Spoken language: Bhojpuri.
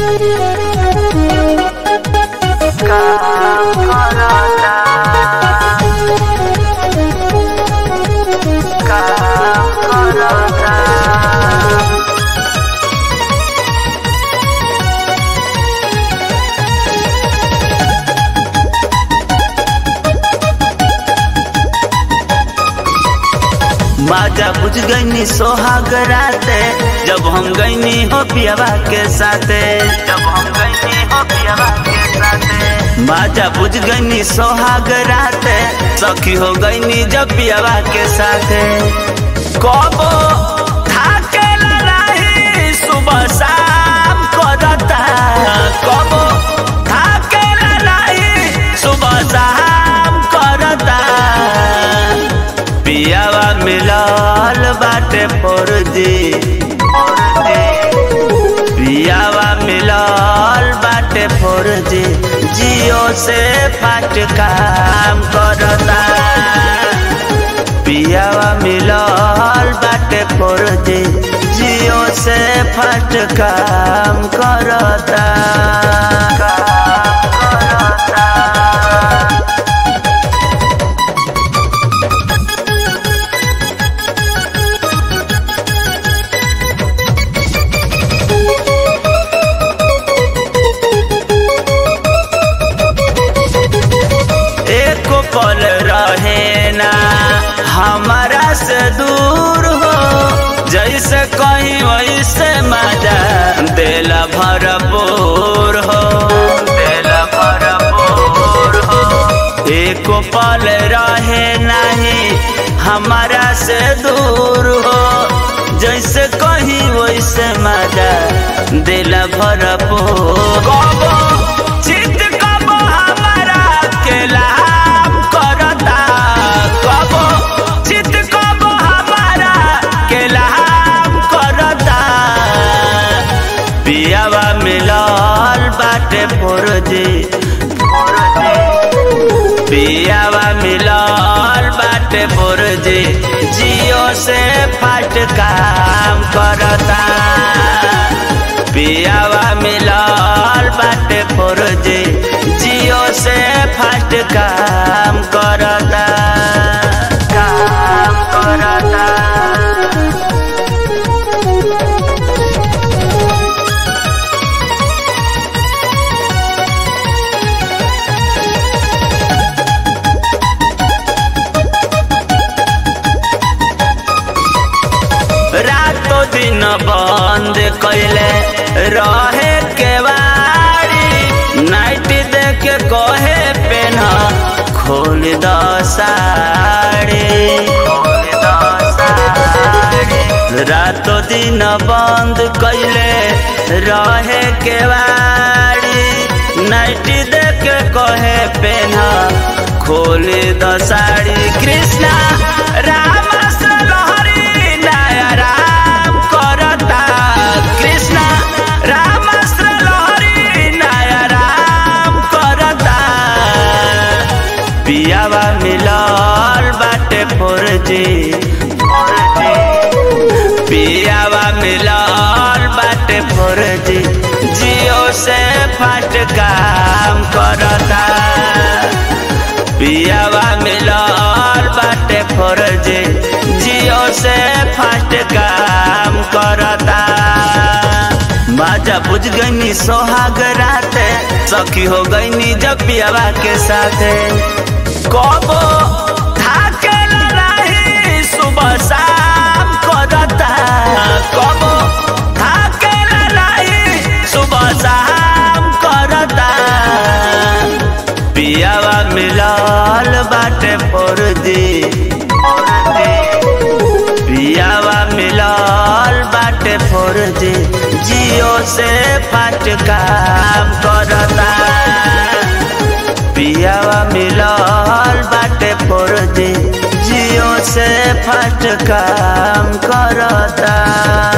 माजा बुझ गईनी सोहाग राते जब हम गईनी हो पियावा के साथे जब हम गईनी हो पियावा के साथे माजा बुझ गईनी सोहाग राते सखी हो गईनी जब पियावा के साथे कबो थाके लड़ाई सुबह शाम करता कबो थाके लड़ाई सुबह शाम करता पियावा मिलल बाटे फौरजी पियावा मिलल बाटे फौरजी जियो से फाट काम करता पियावा मिलल बाटे फौरजी जियो से फाट काम करता एक पल रहे ना हमारा से दूर हो जैसे कहीं वैसे मजा देला भरपूर हो देला भरपूर हो एक पल रहे नहीं हमारा से दूर हो जैसे कहीं वैसे मजा दिला भरपूर कबो चित कबो हमारा के लाभ करता कबो चित कबो हमारा के लाभ करता पियावा मिलल बाटे फौरजी पियावा मिलल बाटे फौरजी जियो से फाट काम करता पियावा मिलल बाटे फौरजी जियो से फाट काम करता काम करता रातो दिन बंद कैले रहे केवाड़ी नाइट देख कहे पेन खोल द साड़ी रातो दिन बंद कैले रहे केवाड़ी नाइट देख कहे पेन खोल द साड़ी कृष्णा राम लहरी नया राम करता कृष्णा राम लहरी नया राम करता पियावा मिलल बाटे फौरजी पियावा मिलल बाटे फौरजी जियो से फाट काम करता पियावा मिलल बाटे फौरजी जियो से फास्ट काम करता माजा बुझ गईनी सोहाग राते सखी हो गईनी जब पियावा के साथे कबो थाके लड़ाई सुबह शाम करता कबो थाके लड़ाई सुबह शाम करता पियावा मिलल बाटे फौरजी पियावा मिलल बाटे फौरजी जियो से फाट काम करता पियावा मिलल बाटे फौरजी जियो से फाट काम करता